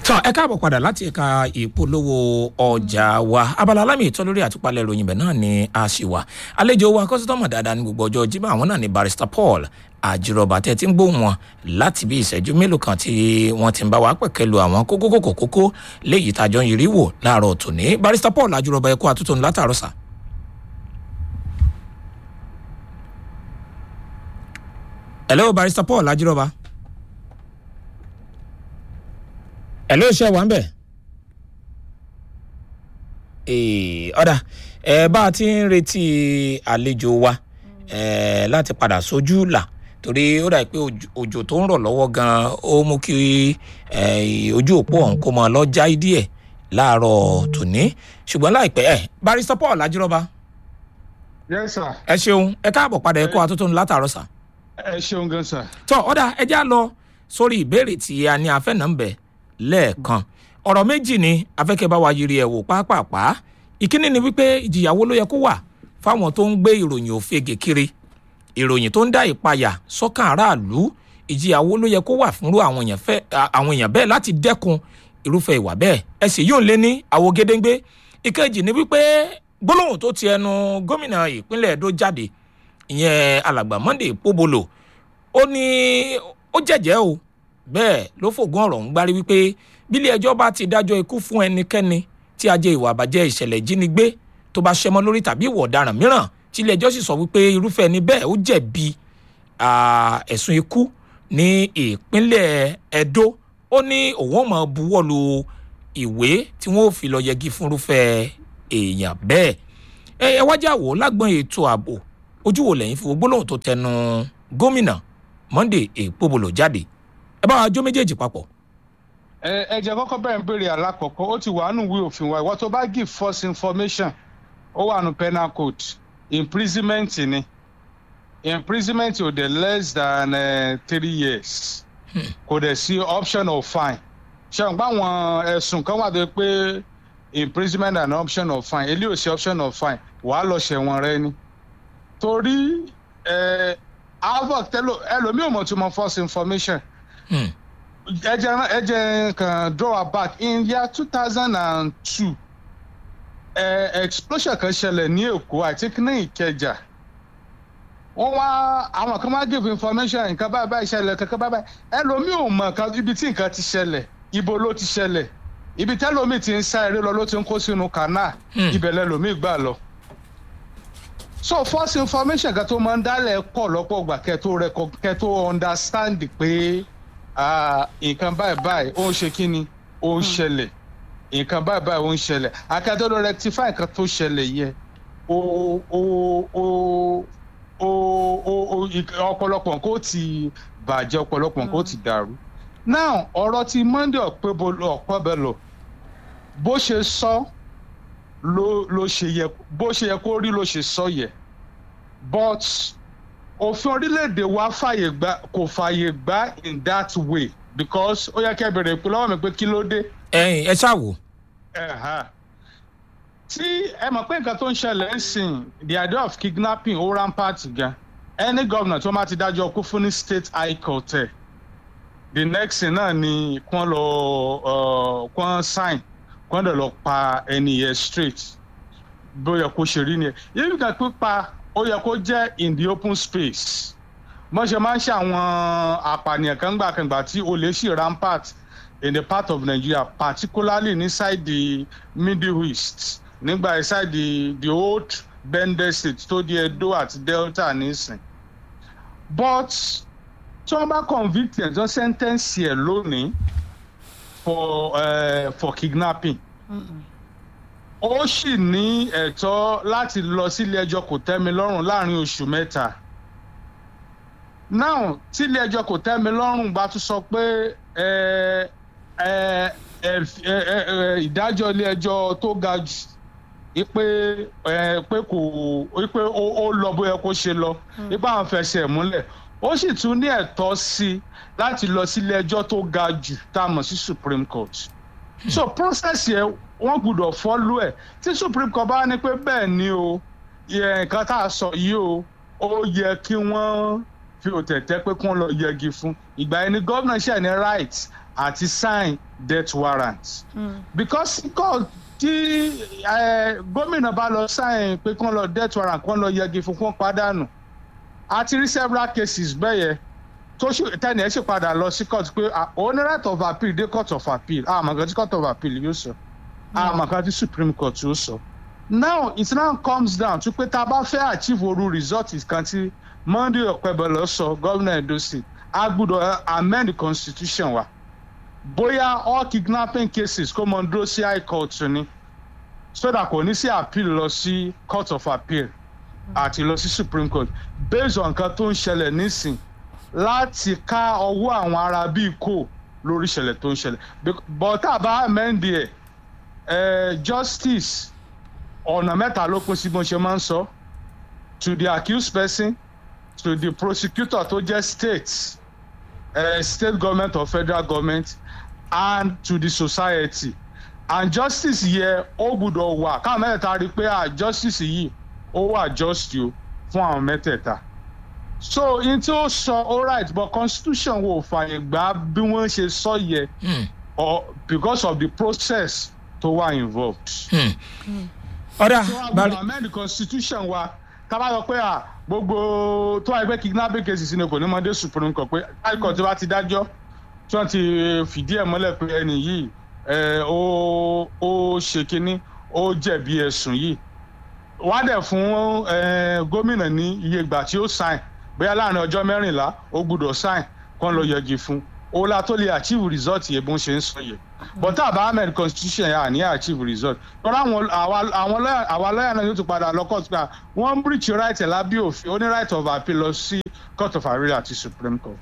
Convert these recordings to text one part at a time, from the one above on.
tán ẹ káàbọ̀ padà láti ẹ̀ka ìpolówó ọjà wa abala alámì ìtọ́ lórí àtúpalẹ̀ ìròyìn bẹ̀ náà ni a ṣì wà àlejò wa kọ́sítọ́mù dáadáa ní gbogbo ọjọ́ jimá àwọn náà ni barrister paul àjùrọ̀bà tẹ́ ti ń gbóhùn wọn láti bí ìṣẹ́jú mélòó kan tí wọ́n ti ń bá wa pẹ̀kẹ́lu àwọn kókókókó kókó léyìí tàjọ ń yiri wò láàárọ̀ tòní barrister paul àjùrọ̀bà ẹ̀kọ́ àtúntò látàrọ̀ sà. hello barrister paul àjùrọ̀bà. hello ṣe wà ń bẹ̀. ọ̀dà ẹ bá a ti ń retí àlejò wa eh, láti padà sójú là torí ó dà pé òjò tó ń rọ̀ lọ́wọ́ gan-an ó mú kí ojú òpó ọ̀hún kó mọ lọ́jà díẹ̀ láàárọ̀ tòní ṣùgbọ́n láìpẹ́ ẹ̀ barrister paul ajírọ́ba. yes sir. ẹ ṣeun ẹ káàbọ̀ padà ẹ kó atótó ní látàárọ̀ sà. ẹ ṣeun gan sir. tọ́ ọ̀dà ẹ já lọ sórí ìbéèrè tí a ní afẹ́ náà ń bẹ̀ lẹ́ẹ̀kan ọ̀rọ̀ méjì ni afẹ́kẹ́ bá wa yiri ẹ̀ wò pápápá ìkíní ni wípé ìjìyàwó ló yẹ kó wà fáwọn tó ń gbé ìròyìn òfegè kiri ìròyìn tó ń dá ìpayà sọ́kàn aráàlú ìjìyàwó ló yẹ kó wà fúnrú àwọn èèyàn bẹ́ẹ̀ láti dẹ́kun irúfẹ́ ìwà bẹ́ẹ̀ ẹ sì yóò lé ní àwo gédéńgbé ìkejì ni wípé gbólóhùn tó ti ẹnu gómìnà ìpínlẹ̀ Ẹdó jáde ìyẹn alàgbà Monday Pobolo ó ní ó jẹ́jẹ́ o bẹ́ẹ̀ ló fògùn ọ̀rọ̀ ń gbárí wípé bílé ẹjọ́ bá ti dájọ́ ikú fún ẹnikẹ́ni tí ajé ìwà àbàjẹ́ ìṣẹ̀lẹ̀ ìjínigbé tó bá ṣẹmọ lórí tàbí ìwà ọ̀daràn mìíràn tí ilé ẹjọ́ sì sọ wípé irúfẹ́ ẹni bẹ́ẹ̀ ó jẹ̀bi ẹ̀sùn ikú ní ìpínlẹ̀ Ẹdó ó ní òun ò mọ̀ buwọ́lu ìwé tí wọ́n ò fi lọ yẹgi fún irúfẹ́ èèyàn bẹ́ẹ̀ ẹ wájà wò lágbọ́n ètò ààbò ojú wo lẹ́yìn fi wo gbólóhùn tó tẹnu gómìnà Monday Ekpobolo jáde ẹ bá wa jó méjèèjì papọ̀. ẹ ẹ jẹ́ kọ́kọ́ bẹ̀rẹ̀ ń béèrè alákọ̀ọ́kọ́ ó ti wà nù ìwé òfin wa ìwọ tó bá give false information ó wà nù penal code imprisonment ni imprisonment ò dé less than uh, three years kò dẹ̀ sí option of fine ṣe n pa àwọn ẹ̀sùn kan wà tó pé imprisonment and option of fine eléyìí ò sí option of fine wàá lọ ṣẹ̀wọ̀n rẹ ni torí avoc tẹ́lò ẹlòmíì ò mọ̀ tó mọ false information ẹ jẹ́ ẹ jẹ́ kan draw her back in year two thousand and two explosion kan ṣẹlẹ̀ ní Èkó I think ní Ìkẹjà wọ́n wá àwọn kan máa give information nǹkan báyìí báyìí ṣẹlẹ̀ kankan báyìí báyìí ẹlòmíì ò mọ̀ ibi tí nǹkan ti ṣẹlẹ̀ ibo ló ti ṣẹlẹ̀ ibi tẹ́lòmíì ti ń sá eré lọ ló ti ń kó sínú canal ibẹ̀ lẹ́lòmíì gbà lọ so false information kan tó máa ń dálẹ̀ pọ̀ lọ́pọ̀ gbà kẹ́ tó kẹ́ tó understand pé nǹkan báyìí báyìí ó ń ṣe kí ni ó ń ṣẹlẹ̀ nǹkan báyìí báyìí ó ń ṣẹlẹ̀ akẹ́tọ́dọ̀ rectify nǹkan tó ṣẹlẹ̀ yẹ ó ó ó ó ó ọ̀pọ̀lọpọ̀ nǹkan ó ti bàjẹ́ ọ̀pọ̀lọpọ̀ nǹkan ó ti dàrú now ọ̀rọ̀ ti Monday Ọ̀pẹ́bọlọ bó ṣe sọ ló ló ṣe yẹ bó ṣe yẹ kó rí ló ṣe sọ yẹ but òfin orílẹ̀-èdè wa fàyè gbà kò fàyè gbà in that way because ó yẹ kẹ́ bẹ̀rẹ̀ pé lọ́wọ́ mi pé kí ló dé. ẹyin ẹ ṣáà wò. tí ẹ mọ̀ pé nǹkan tó ń ṣẹlẹ̀ ń sìn the idea of kidnapping ó rampart gan any governor tó máa ti dájọ́ kú fún ní state high court ẹ̀ the next thing náà ni kán lọ kán sign kán dẹ̀ lọ pa ẹni yẹn straight bó yẹ kó ṣe rí ni ẹ yíyí kan pípa ó yẹ kó jẹ́ in the open space wọ́n ṣe máa ń ṣe àwọn àpànìyàn kan gbà kan gbà tí olè ṣì rampart in the part of Nigeria particularly inside the Middle East nígbà inside the the old Bende state tó di Edo àti Delta nísìn but tí wọ́n bá convict ẹ̀ tó sentence ẹ̀ lónìí for uh, for kidnapping. ó sì ní ẹ̀tọ́ láti lọ sílé ẹjọ́ kò tẹ́mi lọ́rùn láàrin oṣù mẹ́ta. now tílé ẹjọ́ kò tẹ́mi lọ́rùn bá tún sọ pé ìdájọ́ ilé ẹjọ́ tó ga jù ipe pé kò ipe ó lọ bóyá kó ṣe lọ ipa àwọn fẹsẹ̀ múlẹ̀ ó sì tún ní ẹ̀tọ́ sí i láti lọ sílé ẹjọ́ tó ga jù tá a mọ̀ sí Supreme Court. so process yẹn wọ́n gbọ́dọ̀ follow ẹ̀ tí Supreme Court bá ní pé bẹ́ẹ̀ ni o nǹkan tá a sọ yìí o ó yẹ kí wọ́n fi òtẹ̀tẹ̀ pé kí wọ́n lọ yẹgi fún ìgbà yẹn ni gómìnà ṣe ní right àti sign death warrant. because kọ́ tí eh, gómìnà bá lọ sign pé kán lọ death warrant kán lọ yẹgi fún kán pàdánù a ti rí several cases bẹ́ẹ̀ yẹn tó ṣe tẹ́ni ẹ̀ ṣe padà lọ sí court pé ah, òun ní right of appeal dé court of appeal àmọ́ nǹkan tí court of appeal yóò sọ àmọ́ nǹkan tí supreme court yóò sọ. now it now comes down to pé tá a bá fẹ́ achieve oru result kan tí monday ọ̀pẹ̀bẹ̀lọ sọ gómìnà edo state a gbọ́dọ̀ amend the constitution wa bóyá all kidnapping cases kó mọ dúró sí high court ni so that kò ní sí appeal lọ sí court of appeal àti lọ sí supreme court based on nǹkan tó ń ṣẹlẹ̀ nísìn láti ká ọwọ́ àwọn ará bíi kò lórí ìṣẹ̀lẹ̀ tó ń ṣẹlẹ̀ Bec- but tá a bá amend ẹ̀ eh, justice ọ̀nà mẹ́ta ló pín sí bó ṣe máa ń sọ to the accused person to the prosecutor tó jẹ́ state uh, state government or federal government and to the society and justice yẹ ó gbúdọ̀ wà káwọn mẹ́tẹ̀ẹ̀ta rí i pé ah justice yìí ó wà just o fún àwọn mẹ́tẹ̀ẹ̀ta so in tí ó sọ all right but constitution wo fàyè gbà bí wọ́n ṣe sọ yẹ Hmm. or because of the process tó wà involved. ọ̀dà so a bari gbọ́dọ̀ amend the constitution wa tábà sọ pé à gbogbo tó wáyé pé kidnapping cases ni kò ní mọ dé supreme court pé high court bá ti dájọ́ tí wọ́n ti fìdí ẹ̀ mọ́lẹ̀ pé ẹni yìí ẹ̀, ó ó ṣe kínní ó jẹ̀bi ẹ̀sùn yìí wọ́n á dẹ̀ fún ẹ̀, gómìnà ní iye ìgbà tí ó sign bóyá láàrin ọjọ́ mẹ́rìnlá ó gbúdọ̀ sign kán lọ yẹgi fún ó la tó lè achieve result yẹn bó ń ṣe ń sọ yẹn but tá a bá amend constitution yẹn à ní achieve result tọ́lá àwọn àwa àwọn lọ́yà àwa lọ́yà náà yóò tún padà lọ court pé wọ́n ń breach right ẹ̀ lábẹ́ òfin ó ní right of appeal lọ sí court of appeal àti supreme court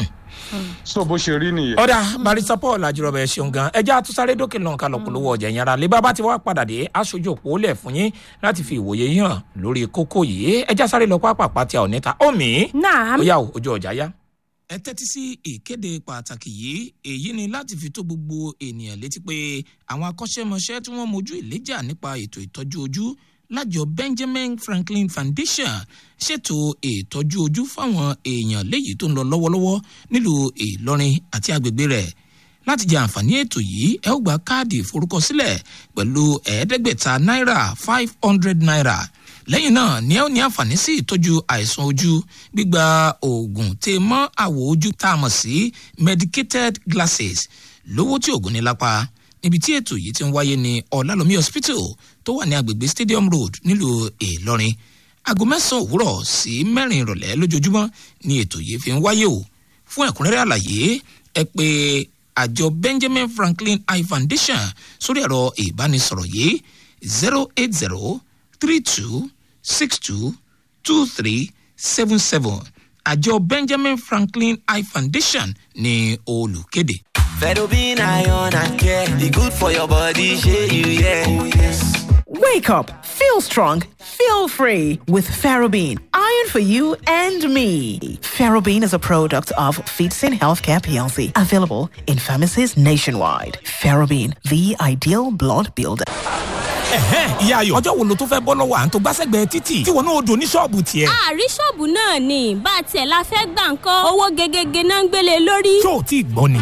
so bó ṣe rí nìyẹn. ọ̀dà barista paul ajurọ̀bẹ ẹ ṣeun gan ẹjẹ́ àtúnsáré dókè lọ́n ká lọ polówó ọjà yẹn ara lè bá bá ti wá padà dé aṣojú òpó lẹ̀ fún yín láti fi ìwòye yín hàn lórí kókó yìí ẹjẹ́ sáré lọ pápá tí a ò níta omi Naam. ó yà ó ojú ọjà yá. ẹ tẹ́tí sí ìkéde pàtàkì yìí èyí ni láti fi tó gbogbo ènìyàn létí pé àwọn akọ́ṣẹ́mọṣẹ́ tí wọ́n mojú ìléjà nípa ètò ìtọ́jú ojú lájọ benjamin franklin foundation ṣètò ìtọ́jú ojú fáwọn èèyàn léyìí tó ń lọ lọ́wọ́lọ́wọ́ nílùú ìlọrin àti agbègbè rẹ̀ láti jẹ àǹfààní ètò yìí ẹ ó gba káàdì ìforúkọsílẹ̀ pẹ̀lú ẹ̀ẹ́dẹ́gbẹ̀ta náírà five hundred naira lẹ́yìn náà ni ẹ ó ní àǹfààní sí ìtọ́jú àìsàn ojú gbígba oògùn tè mọ́ àwọ̀ ojú tá a mọ̀ sí medicated glasses lówó tí oògùn ní lápá níbi tí ètò yìí ti ń wáyé ní ọ̀làlómi hospital tó wà ní agbègbè stadium road nílùú ìlọrin aago mẹ́sàn-án òwúrọ̀ sí mẹ́rin ìrọ̀lẹ́ lójoojúmọ́ ni ètò yìí fi ń wáyé o fún ẹ̀kúnrẹ́rẹ́ àlàyé ẹ pé àjọ benjamin franklin eye foundation sórí ẹ̀rọ ìbánisọ̀rọ̀ yìí zero eight zero three two six two two three seven seven àjọ benjamin franklin eye foundation ní olùkéde. Fedobin iron and care, the good for your body, share you, yeah. Oh, yes. Wake up, feel strong, feel free with Ferrobin. Iron for you and me. Ferrobin is a product of Feedsin Healthcare PLC, available in pharmacies nationwide. Ferrobin, the ideal blood builder. ẹ̀hẹ́n ìyá ayọ̀ ọjọ́ wo ló tó fẹ́ bọ́ lọ́wọ́ à ń tó gbàsẹ́gbẹ̀ẹ́ títì tí wọn náà dùn ní ṣọ́ọ̀bù tiẹ̀. àrí ṣọ́ọ̀bù náà ni bá a tiẹ̀ la fẹ́ gbà ń kọ́ owó gegege náà ń gbélé lórí. ṣó o tí ì gbọ́ ni.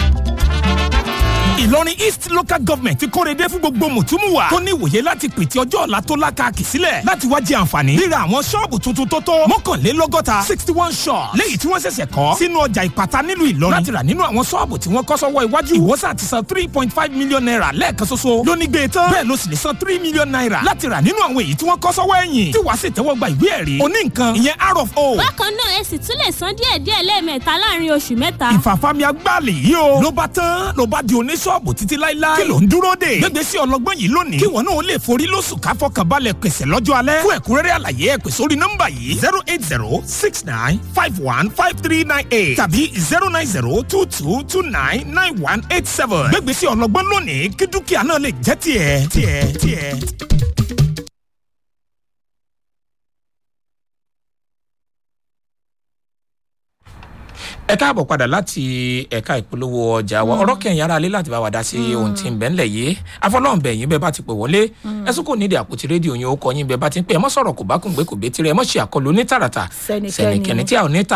ìlọrin east local government ti kórede fún gbogbo mùtúmùwà tó ní ìwòye láti pètè ọjọ́ ọ̀la tó lákàkì sílẹ̀ láti wá jẹ àǹfààní ríra àwọn ṣọ́ọ̀bù tuntun tó tó mọ́kànlélọ́gọ́ta sixty one shops léyìí tí wọ́n ṣẹ̀ṣẹ̀ kọ́ sínú ọjà ìpàtà nílùú ìlọrin láti rà nínú àwọn ṣọ́ọ̀bù tí wọ́n kọ́ sọ́wọ́ iwájú ìwọ́sà ti san three point five million naira lẹ́ẹ̀kan ṣoṣo lóní gbé tán bẹ́ẹ̀ ló sì lè san three million naira láti rà nínú àwọn èyí tí wọ́n kọ́ sọ́wọ́ ẹ̀yìn tí wàá sì tẹ́wọ́ gba ìwé ẹ̀rí oní nǹkan ìyẹn r of o bákan náà ẹ sì tún lè san díẹ̀díẹ̀ lẹ́ẹ̀mẹ́ta láàrin oṣù mẹ́ta. ìfàfàmì agbáàlì yìí o ló bá tán ló bá di oníṣọ́ọ̀bù títí láíláí kí ló ń dúró dè gbégbèsè ọlọgbọ́n yìí lónìí kí wọn náà lè forí lóṣù káfọkànbalẹ̀ pèsè lọ́jọ́ alẹ́ fún ẹ̀kúnrẹ́rẹ́ àlàyé ẹ pè sórí nọ́mbà yìí zero eight zero six nine five one five three nine eight tàbí zero nine zero two two two nine nine one eight seven gbégbèsè ọlọgbọ́n lónìí kí dúkìá náà lè jẹ́ tiẹ̀ tiẹ̀ tiẹ̀. ẹ káàbọ̀ padà láti ẹ̀ka ìpolówó ọjà wa ọ̀rọ̀ kẹyìn ara lé láti bá wa dá sí ohun tí ń bẹ́ ńlẹ̀ yìí afọlọ́ọ̀bẹ yín bẹ́ẹ̀ bá ti pè wọlé ẹ̀sùn kò nídìí àpótí rédíò yín ó kọ yín bẹ́ẹ̀ bá ti ń pè ẹ mọ́ sọ̀rọ̀ kò bá kùn gbé kò bé tirẹ̀ ẹ mọ́ ṣe àkọlù ní tààràtà Sẹ́nikẹ́ni. sẹ́nikẹ́ni tí a ò ní ta o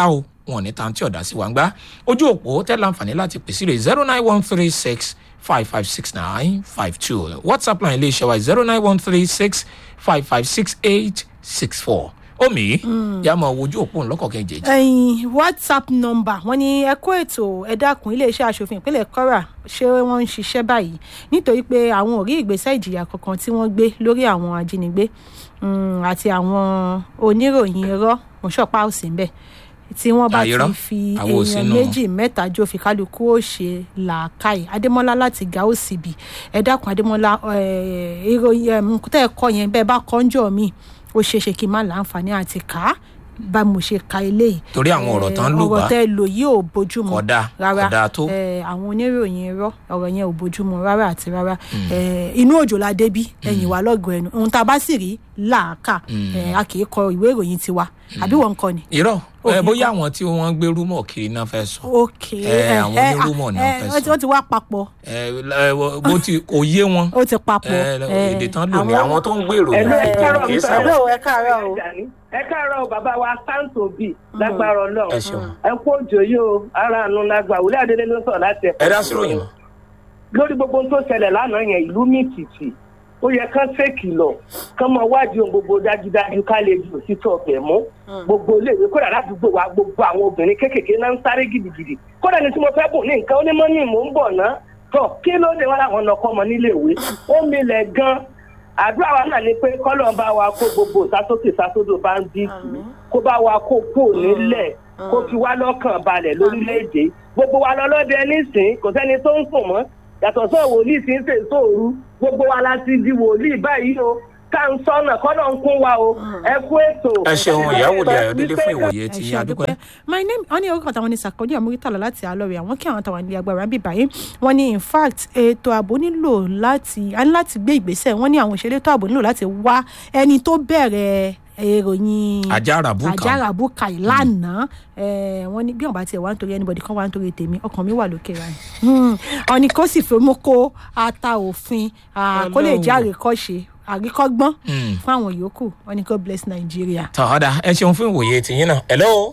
wọn ò ní tan tí ọ̀dà sí wa ń gbá ojú òpó tẹ́ láǹfààní láti pèsè rè zero nine one three six five five six nine five two whatsapp line iléeṣẹ́ wa zero nine one three six five five six eight six four omi yà máa wojú òpó ńlọ́kọ̀ kejì. ẹyin whatsapp number wọn ní ẹ kó ètò ẹ dákun iléeṣẹ́ asòfin ìpínlẹ̀ kwara ṣé wọ́n ń ṣiṣẹ́ báyìí nítorí pé àwọn ò rí ìgbésẹ̀ ìjìyà kankan tí wọ́n gbé lórí àwọn ajínigbé mm, àti àwọn oníròyìn irọ́ mọ̀ṣọ́pá òsì ń bẹ̀ tí wọ́n bá Ah, irọ́? ti fi Àwọn ò èèyàn sínú- méjì mẹ́ta jó fi kálukú ó ṣe làákàyè adémọ́lá láti gàó síbi ẹ dákun adémọ́lá eh, ìròyìn em, tẹ́ ẹ kọ́ yẹn bẹ́ẹ̀ bá kọ́ńjọ́ mi ó ṣeé ṣe kí n má láǹfààní àti kà á bá mo ṣe ka eléyìí Torí àwọn ọ̀rọ̀ tán lù wá. ọ̀rọ̀ tẹ́ ẹ lò yìí ò bójúmu Kódà, rárá kódà tó. Eh, àwọn oníròyìn irọ́ ọ̀rọ̀ yẹn ò bójúmu rárá àti rárá Eh, inú òjò la débí ẹ̀yìn wa lọ́gọ̀ ẹnu ohun tá a bá sì rí làákà Eh, a kì í kọ ìwé ìròyìn tiwa àbí wọn kọ ni. irọ́ Ò ẹ ní bóyá kọ́. àwọn tí wọ́n ń gbé rúmọ̀ kiri náà fẹ́ sọ ok Eh, àwọn eh, onírúmọ̀ náà eh, fẹ́ wọ́n ti- sọ. wọ́n ti wá papọ̀ ẹ ẹ, wọ- bó ti kò yé wọn ó ti papọ̀. ẹ, Eh, èdè tán lò ní àwọn tó ń gbèrò Ẹ lọ, ẹ káàárọ̀, kì í Mr. sáwọn. hello ẹ káàárọ̀ o. ẹ káàárọ̀ bàbá wa sáǹtò bíi lágbára ẹ ọlọ́run ṣeun ẹ kú òjò yìí o ara àánú lágbà wòlé adélé ló sọ̀rọ̀ láti ẹ̀kọ́. ẹ dá sí ròyìn mọ́. lórí gbogbo ohun tó ṣẹlẹ̀ lánàá yẹn ìlú mi tìtì ó yẹ kán ṣèkìlọ̀ kán mọ wádìí ohun gbogbo dájúdájú ká lè ju òtítọ́ ọ̀bẹ̀ mú gbogbo iléèwé kódà ládùúgbò wa gbogbo àwọn obìnrin kéékèèké náà ń sáré gidigidi kódà ní tí mo fẹ́ bùn ní nǹkan onímọ̀ ní mò ń bọ̀ ná tọ̀ kí ló dé wọn làwọn lọkọ́ ọmọ níléèwé ó milẹ̀ gan àdúrà wa náà ni pé kọ́lọ̀ ń bá wa kó gbogbo ìsásókè ìsásódò bá ń bí kó bá wa kó kó nílẹ̀ kó fi wá lọ́kàn balẹ̀ lórílẹ̀‐èdè gbogbo wa lọ́lọ́dẹ nísìn kò sẹ́ni tó ń sùn mọ́ yàtọ̀ sọ wòlíì tí ń sè sóòru gbogbo wa la ti di wòlíì báyìí o ká ń sọnà kọ́nà ń kún wa o ẹ kú ètò. ẹ ṣeun ìyàwó di ayọ̀délé fún ìwòye ẹ tí ṣe adúpẹ́. àdúpẹ́ my name wọ́n ní orúkọ táwọn ní sàkóní àmúrítàlá láti àlọ́rẹ̀ àwọn kí àwọn táwọn ní agbára ń bì báyìí wọ́n ní in fact ètò ààbò nílò láti a ní láti gbé ìgbésẹ̀ wọ́n ní àwọn òṣèré ètò ààbò nílò láti wá ẹni tó bẹ̀rẹ̀ ìròyìn Àjàrà búkà. àjàrà búkà yìí lánàá Eh, wọ́n ní bí wọ́n bá tiẹ̀ wá nítorí anybody kan wá nítorí tèmi ọkàn mi wà lókè ra ẹ̀ wọ́n ní kó sì fẹ́ mú kó ata òfin ah, kó lè jẹ́ àríkọ́ṣe àríkọ́gbọ́n Mm. fún àwọn yòókù wọ́n ní god bless nigeria. tọ́ ọ̀dà ẹ ṣeun fún ìwòye tìyín náà. hello.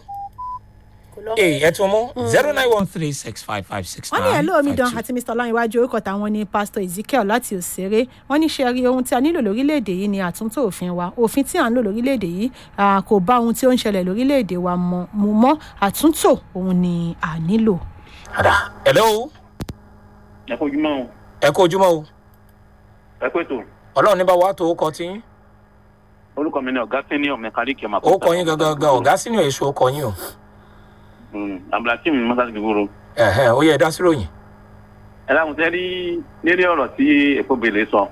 ee ẹ tún mú zero nine one three six five five six wọ́n nine ní ẹ̀lọ́ omidan five two. àti mr ọláyíwájú orúkọ táwọn ní pásítọ̀ ezekiel láti òṣèré wọ́n ní ṣe rí ohun tí a nílò lórílẹ̀‐èdè yìí ni àtúntò òfin wa òfin tí à ń lò lórílẹ̀‐èdè yìí ah, kò bá ohun tí ó ń ṣẹlẹ̀ lórílẹ̀‐èdè wa mọ- mu mọ́ àtúntò òun ni à nílò. ọ̀dà hello. ẹ kó ojúmọ́ o ẹ kó ojúmọ́ o ẹ kó ètò ọlọ́run ní bá wa tó kọ tí orúkọ mi ni ọ̀gá senior mechanic ọmọ ó kọ yín gangan gan ọ̀gá sínú èso ó kọ yín o abdulhakeem mọ́sáàsì gbogbo Ẹ̀hẹ́n, ó yẹ ẹ dá sí ròyìn. ẹ dáhùn tẹ́ rí lérí ọ̀rọ̀ tí èkó bèlè sọ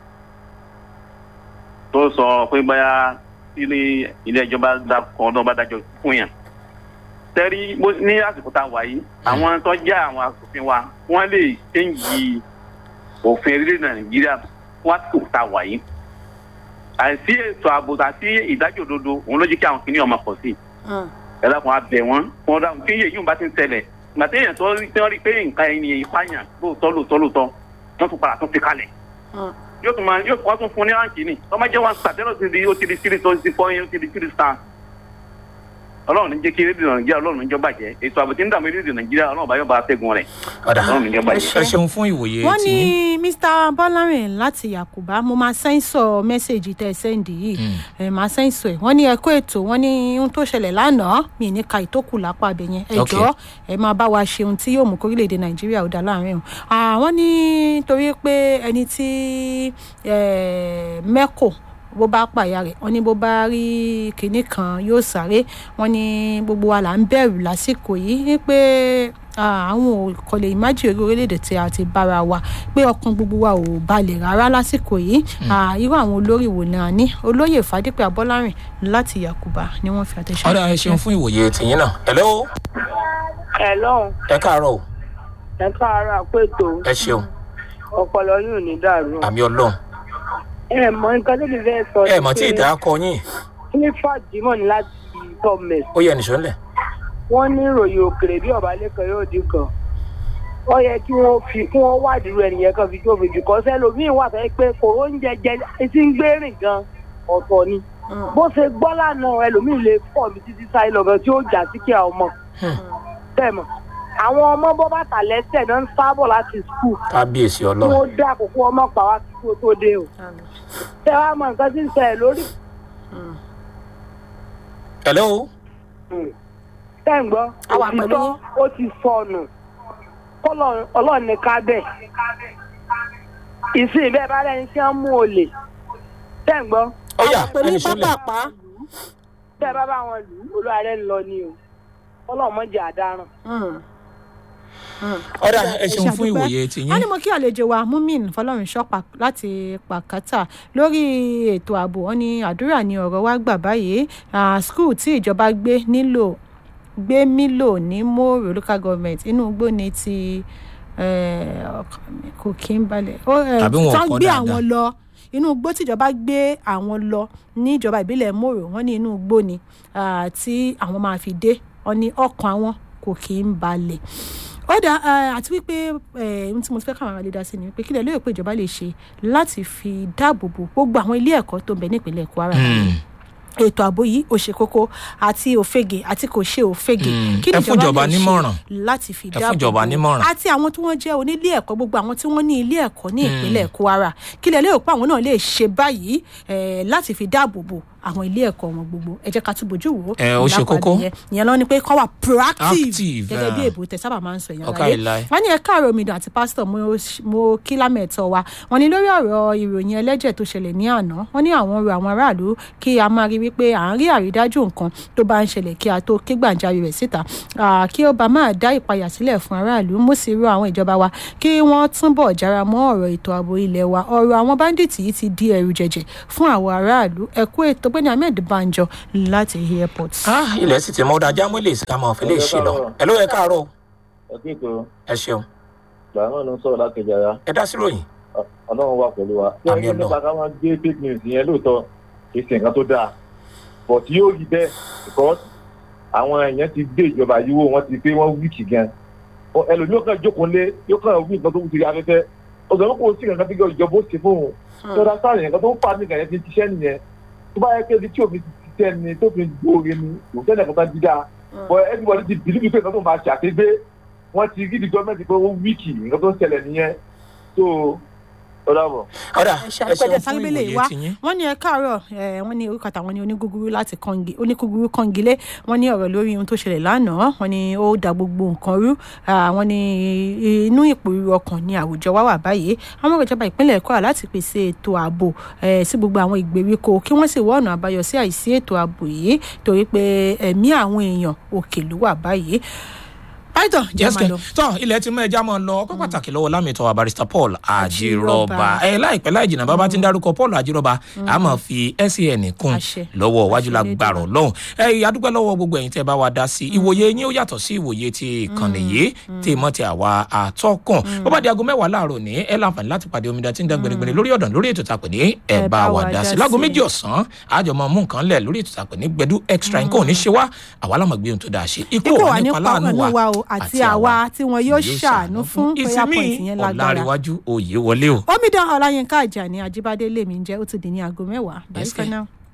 tó sọ pé báyà ilé ilé ẹjọ́ bá dá kan náà bá dájọ́ fún yàn tẹ́rí bó- ní àsìkò tá a wà yìí àwọn tó jẹ́ àwọn asòfin wa wọ́n lè ṣéǹjì òfin orílẹ̀ nàìjíríà fún àsìkò tá a wà yìí àìsí ètò ààbò àti ìdájọ́ òdodo òun ló jẹ́ kí àwọn kìnìún ọmọ pọ̀ sí i ẹ dákun abẹ wọn wọn dáhùn kí yéyí bá ti ń tẹlẹ gbà téèyàn tó rí tí wọn rí pé nǹkan ẹni ìpààyàn lóòótọ́ lóòótọ́ lóòótọ́ wọn tún padà tún fi kalẹ̀ yóò tún máa yóò wọ́n tún fún ní ráǹkì ni wọ́n máa jẹ́ one star tẹ́lọ̀ ti di ó ti di three tó ti fọ́ yín ó ti di three star ọlọ́run ní jẹ́ kí rédíò nàìjíríà ọlọ́run ní jọ bàjẹ́ ètò àbò tí ń dààmú rédíò nàìjíríà ọlọ́run bá yọ̀ bá tẹ̀gùn rẹ̀ ọ̀dà ọlọ́run ní jọ bàjẹ́. ẹ ṣeun fún ìwòye wọ́n ní tìyín. mr bọ́lárin láti yakuba mo máa sẹ́ńsọ̀ mẹ́sẹ̀gì tẹ́ ẹ sẹ́ǹdì yìí ẹ̀ máa sẹ́ńsọ̀ ẹ̀ wọ́n ní ẹ̀kọ́ ètò wọ́n ní ohun tó ṣẹlẹ̀ lánàá mi ní ka ìtókù lápá abẹ yẹn ẹ Ok. jọ̀ọ́ ẹ máa bá wa ṣe ohun tí yóò mú kórílẹ̀-èdè nàìjíríà ó dá láàrin o àwọn ní torí pé ẹni tí eh, mẹ́kò bó bá pàyà rẹ̀ wọ́n ní bó bá rí kinní kan yóò sáré wọ́n ní gbogbo wa là ń bẹ̀rù lásìkò yìí ní pé ah, àwọn ò kò lè ìmájì orí orílẹ̀-èdè tí a ti bára wa pé ọkàn gbogbo wa ò balẹ̀ rárá lásìkò yìí Ah, irú àwọn olórí wo náà ní olóyè fàdípẹ́ abọ́lárìn láti yakuba ni wọ́n fi àtẹ̀sọ́. ọ̀dà ẹ ṣeun fún ìwòye tìyín náà. hello ẹ lọ́hùn ẹ káàárọ̀ o ẹ káàárọ̀ àpètò ẹ ṣeun ọpọlọ yóò ní dàrú. àmì ọlọ́run ẹ mọ nǹkan tó lè fẹ́ sọ ẹ mọ̀ tí ìdá kọ yín ní fàdímọ̀ ní láti gọ́ọ̀mẹ̀sì ó yẹ nìṣó ńlẹ̀. wọ́n ní ìròyìn òkèrè bí ọ̀bálẹ́kan yóò dín kan ó yẹ kí wọ́n fi kí wọ́n wádìí irú ẹnìyẹn kan fi jófin jù kọ́ sẹ́lòmíì wà fẹ́ pé kòró ń jẹjẹ etí ń gbé rìn gan ọ̀tọ̀ ni bó ṣe gbọ́ lánàá ẹlòmíì lè fọ̀ mí títí sáyé lọ́gán tí ó jà sí kí àwọn ọmọ tẹ̀mọ̀ àwọn ọmọ bọ́ bàtà lẹ́sẹ̀ náà ń sábọ̀ láti skul kábíyèsí kí ọlọ́run wọ́n dá àkókò ọmọ pa wá kí kó tó dé o tẹ wá mọ nǹkan tí ń ṣẹlẹ̀ lórí hello tẹ̀ ń gbọ́ A wà pẹ̀lú òtítọ́ ó ti sọnù K'Ọlọ́run- ọlọ́run ní ká bẹ̀ ìsìn bẹ́ẹ̀ bá lẹ́ni tí wọ́n mú olè tẹ̀ ń gbọ́ ó yá pẹ̀lú ẹni sọlẹ̀ pápápá tẹ́ ẹ bá bá wọn lù ú olúwa rẹ̀ ń lọ ni o ọlọ́run mọ̀ jẹ́ àdáràn. ọ̀dà ẹ ṣeun fún àdúpẹ́. ìwòye wọ́n tìyín ní mo kí àlejò wa mumin fọlọ́runṣọ́ pa- láti pàkátà lórí ètò ààbò wọn ní àdúrà ní ọ̀rọ̀ wa gbà báyìí Ah, skul tí ìjọba gbé nílò gbé mílò ní mòrò local government inú igbó ni ti eh, ọkàn mi kò kí ń balẹ̀ ó, eh, Tàbí wọn ò tán kọ́ gbé dáadáa. àwọn lọ inú igbó tíjọba gbé àwọn lọ ní ìjọba ìbílẹ̀ mòrò wọn ní inú igbó ni ah, tí àwọn máa fi dé wọn ní ọkàn àwọn kò kí ń balẹ̀ ó dá eh, àti wípé eh, ohun tí mo ti fẹ́ káwọn ará lè dá sí ni wípé kílẹ̀ lóye pé ìjọba lè ṣe láti fi dáàbò bo gbogbo àwọn ilé ẹ̀kọ́ tó ń bẹ nípìnlẹ̀ kwara Hmm. ètò ààbò yìí ò ṣe kókó àti òfegè àti kò ṣe òfegè Mm, kí ni ẹ fún ìjọba lè ṣe nímọ̀ràn. láti fi Ẹ fún dáàbò ìjọba bo nímọ̀ràn. àti àwọn tí wọ́n jẹ́ onílé ẹ̀kọ́ gbogbo àwọn tí wọ́n ní ilé ẹ̀kọ́ ní ìpínlẹ̀ kwara kí lè lérò pé àwọn náà lè ṣe báyìí eh, láti fi dáàbò bo àwọn ilé ẹ̀kọ́ wọn gbogbo ẹ jẹ́ ká tún bójú wò Ẹ, ó ṣe lápá kókó. nìyẹn. ìyẹn lọ ni pé kọ́ wà proactive Active, gẹ́gẹ́ bí eh. èbó tẹ sábà máa ń sọ ìyẹn Ọ̀ká ìlà ẹ̀. wọ́n ní ẹ̀ka àrò omidan àti pásítọ̀ mo- mo kí lámẹ̀tọ́ wa wọ́n ní lórí ọ̀rọ̀ ìròyìn ẹlẹ́jẹ̀ tó ṣẹlẹ̀ ní àná wọ́n ní àwọn rọ àwọn aráàlú kí a máa rí wípé à ń rí àrídájú nǹkan tó bá ń ṣẹlẹ̀ kí a tó ké gbàǹjarè rẹ̀ síta Ah, kí ó bá máa dá ìpayà sílẹ̀ fún aráàlú mo sì rọ àwọn ìjọba wa kí wọ́n túnbọ̀ jára mọ́ ọ̀rọ̀ ètò ààbò ilẹ̀ wa ọ̀rọ̀ àwọn báńdíìtì yìí ti di ẹ̀rù jẹ̀jẹ̀ fún àwọn aráàlú ẹ̀kú ètò gbẹ́ni ahmed banjo láti airport. Ah, ilẹ̀ sì ti mọ́ ọ̀dà jámọ́ lè ká máa fẹ́ lè ṣe lọ ẹ ló yẹ káàárọ̀ ẹkú ètò ẹ ṣeun gbàgbọ́n ló ń sọ̀rọ̀ láti ìjàrá ẹ dá sí ròyìn ọlọ́run wà pẹ̀lú wa. Àmì Ṣé Ọlọ́run. nípa ká máa gbé fake news yẹn lóòótọ́ kì í ṣe nǹkan tó dáa but yóò rí bẹ́ẹ̀ because àwọn èèyàn ti gbé ìjọba yìí wò wọ́n ti pé wọ́n wíìkì gan Ọ- ẹlòmíì kan jókòó lé yóò kàn wí nǹkan tó wù sí afẹ́fẹ́ ọ̀sán kò sí nǹkan tí ìjọba ó ṣe fóun tó dá sáà nǹkan tó ń fa nìkan yẹn ti ṣiṣẹ́ nìyẹn tó bá yẹ pé ibi tí òfin ti ṣiṣẹ́ ni tó fi gbóore ni kò sẹ́ni ẹ̀kọ́ kan dídá but everybody ti bìlíbi pé nǹkan tó máa ṣàkégbé wọ́n ti rí di gọ́ọ̀mẹ̀ntì pé ó wíìkì nǹkan tó ń ṣẹlẹ̀ nìyẹn so ó dàbọ̀. ọ̀dà ẹ ẹ ṣàpẹjẹ ṣeun fún sálíbélé ìwòye wa tìyín wọn ní ẹ káàárọ̀ ẹ wọn ní orúkọ àtàwọn ní onígúgúrú láti kọngi onígúgúrú kọngilé wọn ní ọ̀rọ̀ lórí ohun tó ṣẹlẹ̀ lánàá wọn ní ó da gbogbo nǹkan rú Ah, wọn ní inú ìpòrúurú ọkàn ní àwùjọ wa wà báyìí àwọn ìjọba ìpínlẹ̀ kwara láti pèsè ètò ààbò eh, sí gbogbo àwọn ìgbèríko kí wọ́n sì wá ọ̀nà àbáyọ sí àìsí ètò ààbò yìí torí pé ẹ̀mí àwọn èèyàn òkè ló wà báyìí. pàìtọ̀ jẹ́ yes máa kẹ lọ. tọ ilẹ̀ tí mọ ẹja mọ lọ ọkọ pàtàkì lọ́wọ́ lámìtọ́ barista paul àjírọba ẹ láìpẹ́ láì jìnnà bàbá ti ń dárúkọ paul àjírọba a máa fi sen kún Àṣẹ. lọ́wọ́ wájú Àṣẹ lágbàrọ̀ lọ́hùn ẹ adúpẹ́ lọ́wọ́ gbogbo ẹ̀yin tẹ́ bá wa dá sí ìwòye yín ó yàtọ̀ sí ìwòye ti ìkànnì yìí tí mọ́ ti àwa àtọ́kùn bó bá di aago mẹ́wàá láàárọ̀ ní ẹ láǹfààní láti pàdé omidan tí ń dá gbẹrẹgbẹrẹ lórí ọ̀dàn lórí ètò tàpẹ́ ní ẹ bá wa dá sí láago méjì ọ̀sán àjọ máa mú nǹkan lẹ̀ lórí ètò tàpẹ́ ní gbẹdú extra nǹkan ò ní ṣe wá àwa lámọ̀ gbé ohun tó dáa ṣe ikú ikú ò wà ní nípa láàánú pàánù wa o àti àwa tí wọn yóò ṣàánú fún prayer point ìsinmi yẹn lágbára. ọ̀làríwájú òye wọlé o. omidan ọláyínká àjàní ajíbádé lèmi ń jẹ́ ó ti di ní aago mẹ́wàá bye Yes, for kẹ́. now.